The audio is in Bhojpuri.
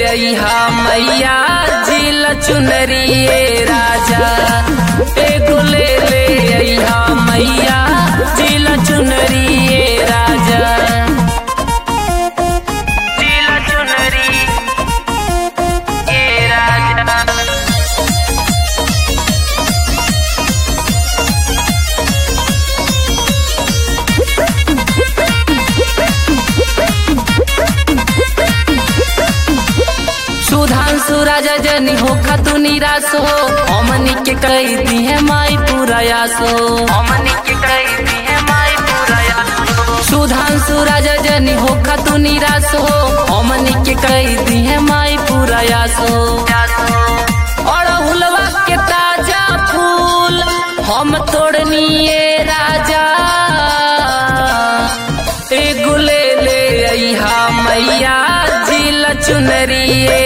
अहा मैया जिल चुनरिए राजा एगो ले ले अहा मैया जिल चुनरिए राजा जिल चुनरी ए राजा सुधांशु राजा जनी हो खतु निराश हो हमनी के कई दी है माई पुरायास हो हमनी के कई दी है माई पुरायास सुधांशु राजा जनी हो खतु निराश हो हमनी के कई दी है माई पुरायास हो और हुलवा के ताजा फूल हम तोड़निए राजा एगो ले ले अहा मैया जिल चुनरिए